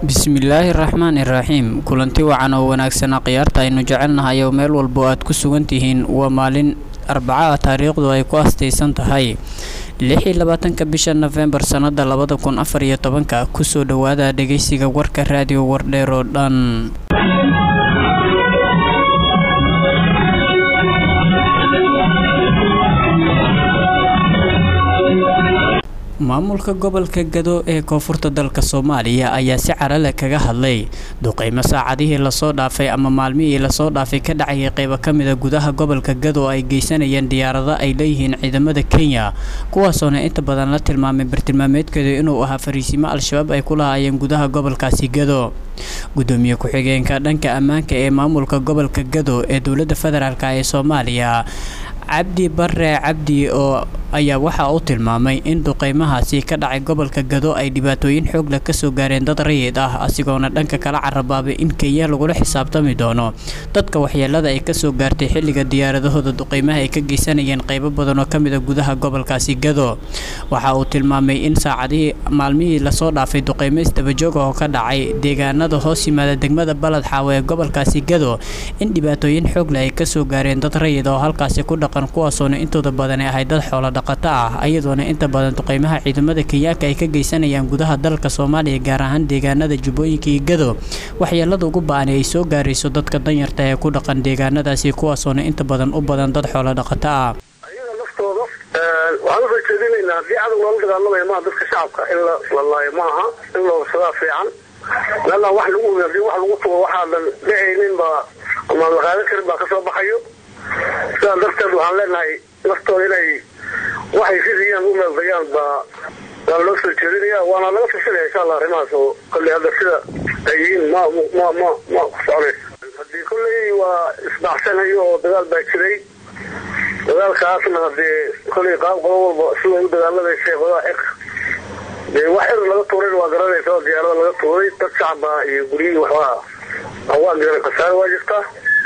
bismillaahi raxmaani raxiim kulanti wacan oo wanaagsana khiyaarta aynu jecelnahay oo meel walbo aad ku sugan tihiin waa maalin arbaca ah taariikhdu ay ku astaysan tahay lix iyo labaatanka bisha nofembar sannada labada kun afar iyo tobanka kusoo dhowaada dhegeysiga warka raadiyo wardheer oo dhan maamulka gobolka gado ee koonfurta dalka soomaaliya ayaa si carale kaga hadlay duqeymo saacadihii lasoo dhaafay ama maalmihii lasoo dhaafay ka dhacayay qeybo ka mida gudaha gobolka gado oo ay geysanayeen diyaarado ay leeyihiin ciidamada kenya kuwaasoona inta badan la tilmaamay bartilmaameedkeedu inuu ahaa fariisimo al-shabaab ay ku lahaayeen gudaha gobolkaasi gado gudoomiye ku-xigeenka dhanka ammaanka ee maamulka gobolka gado ee dowladda federaalk ee soomaaliya cabdi bare cabdi oo ayaa waxa uu tilmaamay in duqeymahaasi ka dhacay gobolka gado ay dhibaatooyin xoog leh kasoo gaareen dad rayid ah asigoona dhanka kala carabaabay in kenya lagula xisaabtami doono dadka waxyeelada ay kasoo gaartay xilliga diyaaradahooda duqeymaha ay ka geysanayeen qeybo badan oo kamid a gudaha gobolkaasi gado waxa uu tilmaamay in saacadihii maalmihii lasoo dhaafay duqeymo isdabajooga oo ka dhacay deegaanada hoos yimaada degmada balad xaawo ee gobolkaasi gado in dhibaatooyin xoog leh ay kasoo gaareen dad rayid oo halkaasi ku dhaqan kuwaasoona intooda badan ay ahay dad xoolo dhaqato ah iyadoona inta badan duqeymaha ciidamada kenyaanka ay ka geysanayaan gudaha dalka soomaaliya gaar ahaan deegaanada jubbooyinka iyo gado waxyeelada ugu ba-an ay soo gaarayso dadka danyarta ee ku dhaqan deegaanadaasi kuwaasoona inta badan u badan dad xoolo dhaqato ah ayaga naftooda waxaan usoo jeedinaynaa haddii cadow loola dagaalamaya maaha dadka shacabka in la laayo maaha in loobsadaa fiican meelaa wax lagu hadii wax lagu tugo waxaadan dhehaynin baa ama la qaadan karin baa kasoo baxayo sidaa darteed waxaan leenahay naftooda inay waxay ridiyaan u meeldayaan baa baa loo soo jeedinaya waana laga fisinaya insha allah arrimahaas oo kolley hadda sida ay yihiin ma ma ma ma ku soconayso haddii kolley waa isbaxsanayo oo dagaal baa jiray dagaalkaasna hadee kolley qaab qodo walba sida u dagaalamaysa qodaa eg dee wax er laga tuuray waa garanaysa oo diyaarada laga tuuray dad shacaba iyo guryihii waxbaa waa garan khasaare waa jirtaa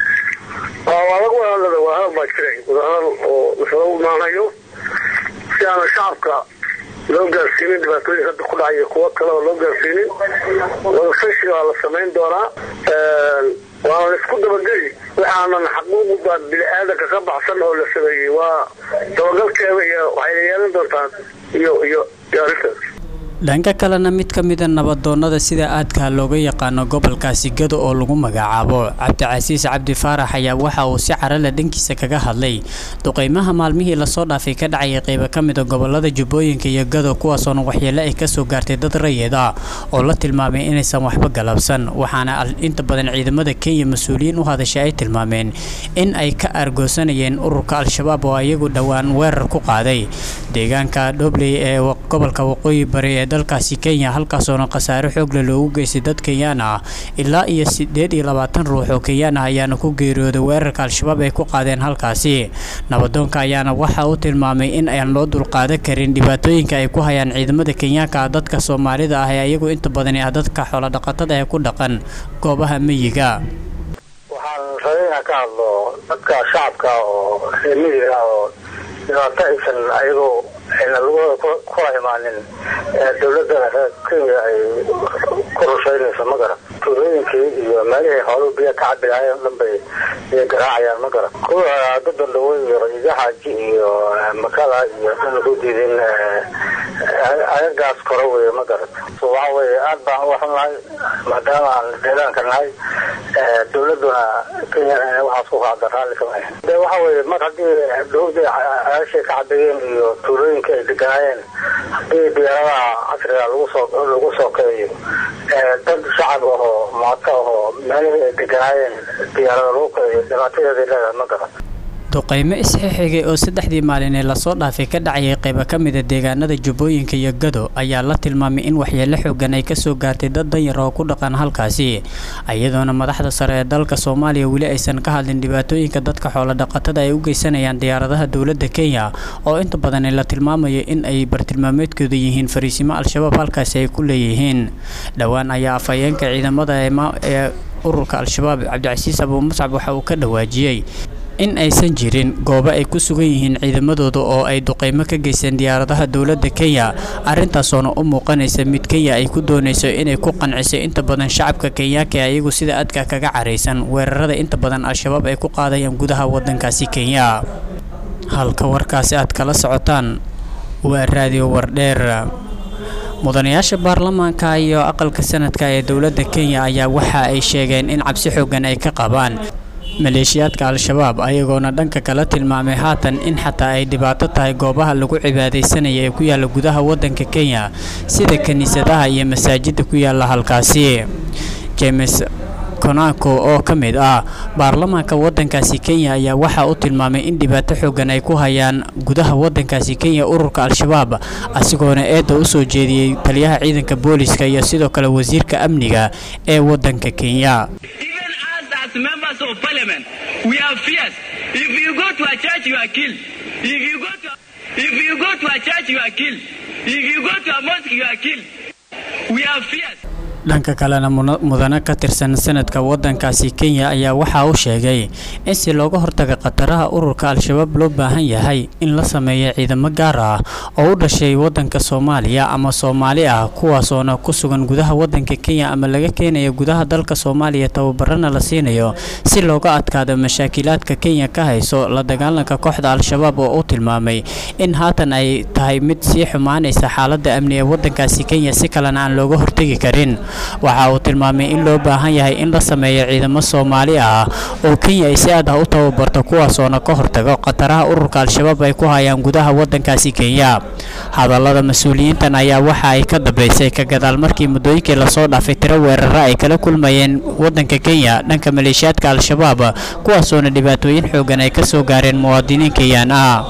waa lagu wadahadlada wadahadal baa jiray wadahadal oo lasaga imaanayo si aana shacabka loo gaarsiinin dhibaatooyin hadda ku dhacay kuwo kale oo loo gaarsiinin wadasashi baa la samayn doonaa waana laisku dabageli waxaanan xaquuqda bini-aadanka ka baxsan oo la sameeyey waa dabagalkeeda iyo waxayna yeelan doontaa iyo iyo iyo arrintaas dhanka kalena mid ka mida nabadoonada sida aadka looga yaqaano gobolkaasi gado oo lagu magacaabo cabdicasiis cabdi faarax ayaa waxa uu si carale dhankiisa kaga hadlay duqeymaha maalmihii lasoo dhaafay ka dhacayay qeybo ka mida gobolada jubbooyinka iyo gado kuwaasoona waxyeele ay kasoo gaartay dad rayid ah oo la tilmaamay inaysan waxba galabsan waxaana inta badan ciidamada kenya mas-uuliyiin u hadashay ay tilmaameen in ay ka argoosanayeen ururka al-shabaab oo iyagu dhowaan weerar ku qaaday deegaanka dhobley ee gobolka waqooyi bari ee dalkaasi kenya halkaasoona khasaare xoogle loogu geystay dad kenyaan ah ilaa iyo sideed iyo labaatan ruux oo kenyaan ah ayaana ku geeriyooday weerarka al-shabaab ay ku qaadeen halkaasi nabadoonka ayaana waxa uu tilmaamay in aan loo dulqaadan karin dhibaatooyinka ay ku hayaan ciidamada kenyaanka ah dadka soomaalida ah ee iyagu inta badani ah dadka xoolodhaqatada ee ku dhaqan goobaha meyiga waxaan rabay inaan ka hadlo dadka shacabka oo reer miyiga oo dhibaato aysan ayagoo ayna lugooda kula imaanin dowladda kenya ay ku rushaynayso ma garan tuulooyinkii iyo meelihii xooluhu biya ka cabi lahaayeen o dhan bay iyo garaacayaan ma garan kuwa dadandhawo iyo rayigaxaaji iyo makada iyo dhan ku diidin agagaas kore wey ma garan so waxa weye aad baan uga xunnahay maadaama aan deegaanka nahay dowladuna kenya waxaas ku qaada raalli kama ahin de waxa weye mar haddii dhowdii aashay ka cabeeyeen iyo tuulooyinka ay deganaayeen haddii diyaaradaha casriga lagu soo lagu soo kaeyo dad shacab ahoo maato ahoo meelihii ay deganaayeen diyaarada lagu kaeyo dhibaatadeeday leedahay ma garan duqeymo isxixigay oo saddexdii maalin ee lasoo dhaafay ka dhacayay qeybo ka mida deegaanada jubbooyinka iyo gado ayaa la tilmaamay in waxyeelo xoogan ay kasoo gaartay dad danyar oo ku dhaqan halkaasi iyadoona madaxda sare ee dalka soomaaliya weli aysan ka hadlin dhibaatooyinka dadka xoolodhaqatada ay u geysanayaan diyaaradaha dowladda kenya oo inta badan la tilmaamayo in ay bartilmaameedkooda yihiin fariisimo al-shabaab halkaasi ay ku leeyihiin dhowaan ayaa afhayeenka ciidamada ee ururka al-shabaab cabdicasiis abuu muscab waxa uu ka dhawaajiyey in aysan jirin goobo ay ku sugan yihiin ciidamadooda oo ay duqeymo ka geysteen diyaaradaha dowladda kenya arintaasoona u muuqanaysa mid kenya ay ku doonayso inay ku qanciso inta badan shacabka kenyaanka ee ayagu sida adka kaga caraysan weerarada inta badan al-shabaab ay ku qaadayaan gudaha wadankaasi kenya halka warkaasi aad kala socotaan waa raadiyo wardheer mudanayaasha baarlamaanka iyo aqalka sanadka ee dowladda kenya ayaa waxa ay sheegeen in cabsi xoogan ay ka qabaan maleeshiyaadka al-shabaab ayagoona dhanka kala tilmaamay haatan in xataa ay dhibaato tahay goobaha lagu cibaadaysanaya ee ku yaala gudaha wadanka kenya sida kiniisadaha iyo masaajida ku yaala halkaasi james konako oo ka mid ah baarlamaanka wadankaasi kenya ayaa waxaa u tilmaamay in dhibaato xoogan ay ku hayaan gudaha wadankaasi kenya ururka al-shabaab asigoona eedda u soo jeediyey taliyaha ciidanka booliska iyo sidoo kale wasiirka amniga ee wadanka kenya as members of parliament, we are fierce. If you go to a church, you are killed. If you go to if you go to a church, you are killed. If you go to a mosque, you are killed. We are fierce. dhanka kalena mudane ka tirsan sanadka wadankaasi kenya ayaa waxaa uu sheegay in si looga hortaga khataraha ururka al-shabaab loo baahan yahay in la sameeyo ciidamo gaar ah oo u dhashay wadanka soomaaliya ama soomaali ah kuwaasoona ku sugan gudaha wadanka kenya ama laga keenayo gudaha dalka soomaaliya tababarana la siinayo si looga adkaado mashaakilaadka kenya ka hayso la dagaalanka kooxda al-shabaab oo u tilmaamay in haatan ay tahay mid sii xumaanaysa xaalada amni ee wadankaasi kenya si kalena aan looga hortegi karin waxa uu tilmaamay in loo baahan yahay in la sameeyo ciidamo soomaali ah oo kenya ay si aad ah u tababarto kuwaasoona ka hortago khataraha ururka al-shabaab ay ku hayaan gudaha wadankaasi kenya hadallada mas-uuliyiintan ayaa waxa ay ka dambeysay ka gadaal markii muddooyinkii lasoo dhaafay tiro weerara ay kala kulmayeen wadanka kenya dhanka maleeshiyaadka al-shabaab kuwaasoona dhibaatooyin xoogan ay ka soo gaareen muwaadiniin kenyaan ah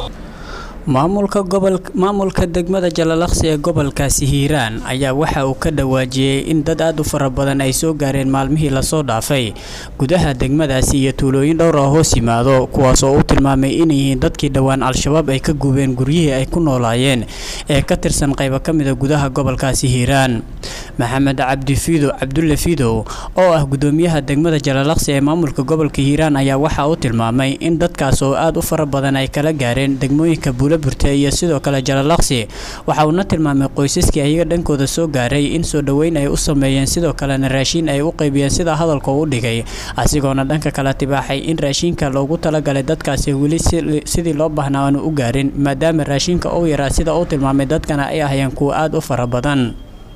maamulka gobol maamulka degmada jalalaqsi ee gobolkaasi hiiraan ayaa waxa uu ka dhawaajiyey in dad aad u fara badan ay soo gaareen maalmihii lasoo dhaafay gudaha degmadaasi iyo tuulooyin dhowr oo hoos yimaado kuwaas oo u tilmaamay inay yihiin dadkii dhowaan al-shabaab ay ka gubeen guryihii ay ku noolaayeen ee ka tirsan qaybo ka mida gudaha gobolkaasi hiiraan maxamed cabdi fiido cabdulle fiidow oo ah gudoomiyaha degmada jalalaqsi ee maamulka gobolka hiiraan ayaa waxa uu tilmaamay in dadkaas oo aad u fara badan ay kala gaareen degmooyinka burte iyo sidoo kale jalalaqsi waxa uuna tilmaamay qoysaskii ayaga dhankooda soo gaaray in soo dhoweyn ay u sameeyeen sidoo kalena raashiin ay u qaybiyeen sida hadalka u dhigay asigoona dhanka kale tibaaxay in raashiinka loogu talagalay dadkaasi weli sidii loo baahnaa aanu u gaarin maadaama raashiinka uu yaraa sida uu tilmaamay dadkana ay ahayeen kuwa aada u fara badan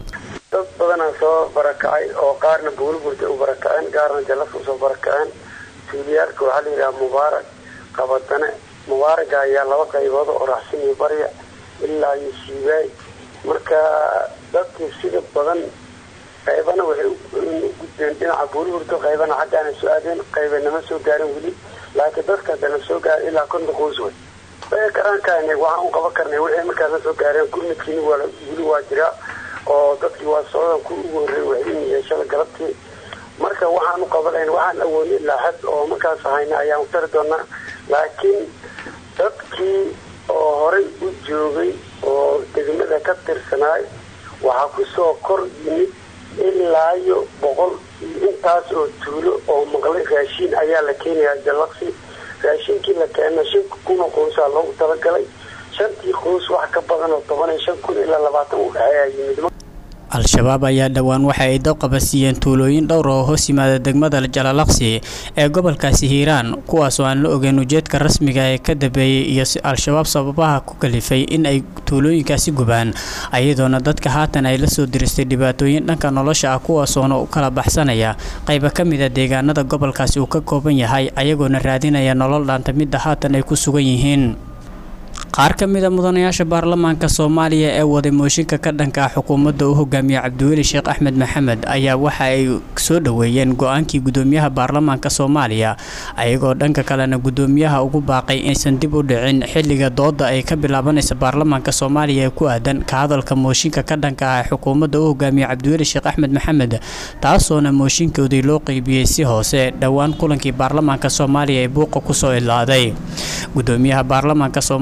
dad badanaa soo barakacay oo qaarna buulburta u barakaceen qaarna jallas usoo barakaceen tuuliyaalka waxaa la yidhaha mubaarak qabadane mubaaraga ayaa laba qaybood oo raacsan iyo barya ilaa iyo siibaay marka dadkii sida badan qaybana waxay u gudbeen dhinaca buurihurdo qaybana xaggaana soo aadeen qayba nama soo gaarin weli laakiin dadka haddana soo gaaray ilaa konta qoys wey way garankaana waxaan u qaban karnay wixii markaasna soo gaareen gurmidkiina waa weli waa jiraa oo dadkii waa socdan ku ugu horreeyay waxay yeeshada galabtii marka waxaan u qabanayn waxaan awoodnay ilaa xad oo markaas hayna ayaan u tari doonaa laakiin dadkii oo horay u joogay oo degmada ka tirsanaay waxaa kusoo kor yimid ilaayo boqol intaas oo tuulo oo maqlay raashiin ayaa la keenayaa jallaqsi raashiinkii la keena shan kuna qoysaa loogu talagalay shantii qoys wax ka badan oo toban iyo shan kun ilaa labaatan u dhexeeyaa yimid al-shabaab ayaa dhowaan waxa ay dabqaba siiyeen tuulooyin dhowr oo hoos yimaada degmada jalalaqsi ee gobolkaasi hiiraan kuwaas oo aan la ogeyn ujeedka rasmiga ee ka dambeeyey iyo al-shabaab sababaha ku kalifay in ay tuulooyinkaasi gubaan ayadoona dadka haatan ay la soo diristay dhibaatooyin dhanka nolosha ah kuwaasoona u kala baxsanaya qayba ka mida deegaanada gobolkaasi uu ka kooban yahay ayagoona raadinaya nolol dhaanta midda haatan ay ku sugan yihiin qaar ka mid a mudanayaasha baarlamaanka soomaaliya ee waday mooshinka ka dhanka ah xukuumadda u hogaamiye cabdiweli sheekh axmed maxamed ayaa waxa ay soo dhoweeyeen go-aankii gudoomiyaha baarlamaanka soomaaliya ayagoo dhanka kalena gudoomiyaha ugu baaqay inaysan dib u dhicin xilliga dooda ay ka bilaabanaysa baarlamaanka soomaaliya ee ku aadan ka hadalka mooshinka ka dhanka ah xukuumadda u hogaamiye cabdiweli sheekh axmed maxamed taasoona mooshinkoodii loo qeybiyey si hoose dhowaan kulankii baarlamaanka soomaaliya ee buuqa kusoo ilaaday gudoomiyaha baarlamaanka soomaaliya ayaa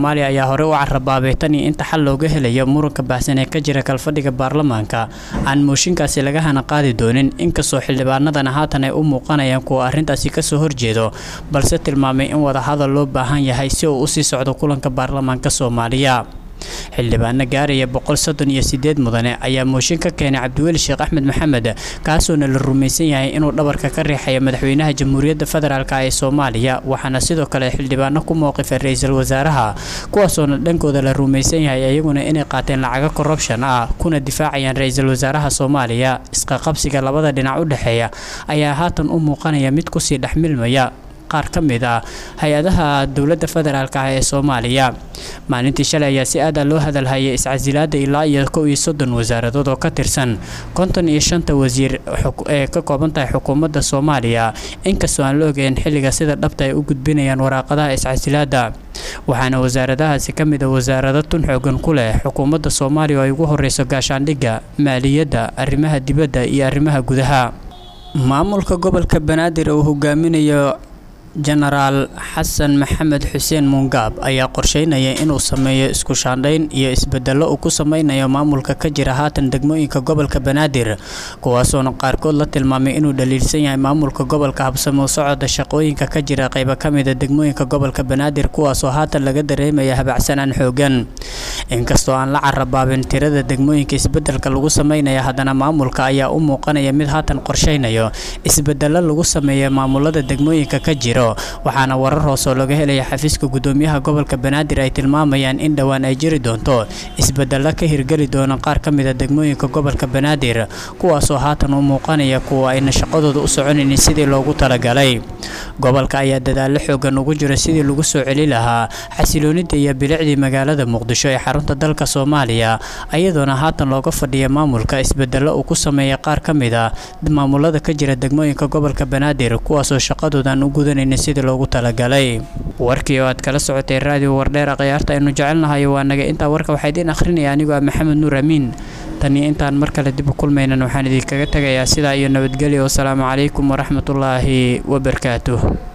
ayaa horey u carabaabay tan iyo inta xal looga helayo muranka baahsan ee ka jira kalfadhiga baarlamaanka aan mooshinkaasi laga hana qaadi doonin inkastoo xildhibaanadana haatan ay u muuqanayaan kuwa arrintaasi kasoo horjeedo balse tilmaamay in wadahadal loo baahan yahay si uu usii socdo kulanka baarlamaanka soomaaliya xildhibaano gaaraya boqol soddon iyo sideed mudane ayaa mooshin ka keenay cabdiweli sheekh axmed maxamed kaasoona la rumaysan yahay inuu dhabarka ka riixayo madaxweynaha jamhuuriyadda federaalk ee soomaaliya waxaana sidoo kale xildhibaano ku mowqifay ra-iisul wasaaraha kuwaasoona dhankooda la rumaysan yahay iyaguna inay qaateen lacago corruption ah kuna difaacayaan ra-iisul wasaaraha soomaaliya isqaqabsiga labada dhinac u dhexeeya ayaa haatan u muuqanaya mid kusii dhexmilmaya qaar ka mid ah hay-adaha dowladda federaalk ah ee soomaaliya maalintii shalay ayaa si aada loo hadalhayay iscasilaada ilaa iyo kow iyo soddon wasaaradood oo ka tirsan konton iyo shanta wasiir ee ka kooban tahay xukuumadda soomaaliya inkastoo aan la ogeyn xilliga sida dhabta ay u gudbinayaan waraaqadaha iscasilaada waxaana wasaaradahaasi ka mid a wasaarado tun xoogan ku leh xukuumadda soomaaliya oo ay ugu horeyso gaashaandhigga maaliyadda arrimaha dibadda iyo arrimaha gudaha maamulka gobolka banaadir uu hogaaminayo jenaraal xasan maxamed xuseen muungaab ayaa qorsheynaya inuu sameeyo isku shaandhayn iyo isbedelo uu ku sameynayo maamulka ka jira haatan degmooyinka gobolka banaadir kuwaasoona qaarkood la tilmaamay inuu dhaliilsan yahay maamulka gobolka habsamo socodda shaqooyinka ka jira qaybo ka mida degmooyinka gobolka banaadir kuwaasoo haatan laga dareemaya habacsanaan xoogan inkastoo aan la carabaabin tirada degmooyinka isbedelka lagu sameynaya haddana maamulka ayaa u muuqanaya mid haatan qorsheynayo isbedelo lagu sameeya maamulada degmooyinka ka jira waxaana warar hoosoo laga helaya xafiiska gudoomiyaha gobolka banaadir ay tilmaamayaan in dhowaan ay jiri doonto isbedelo ka hirgeli doona qaar ka mida degmooyinka gobolka banaadir kuwaasoo haatan u muuqanaya kuwa ayna shaqadooda u soconaynin sidii loogu talagalay gobolka ayaa dadaalo xoogan ugu jira sidii lagu soo celi lahaa xasiloonida iyo bilicdii magaalada muqdisho ee xarunta dalka soomaaliya ayadoona haatan looga fadhiya maamulka isbedelo uu ku sameeya qaar ka mid a maamulada ka jira degmooyinka gobolka banaadir kuwaasoo shaqadoodan u gudanayn sidii loogu talagalay warkii oo aad kala socotay raadiyo wardheera khiyaarta aynu jecelnahay waa naga intaa warka waxaa idiin akhrinaya anigoo ah maxamed nuur amiin taniyo intaan mar kale dib u kulmaynan waxaan idinkaga tegayaa sidaa iyo nabadgelyo wasalaamu calaykum waraxmatullaahi wabarakaatuh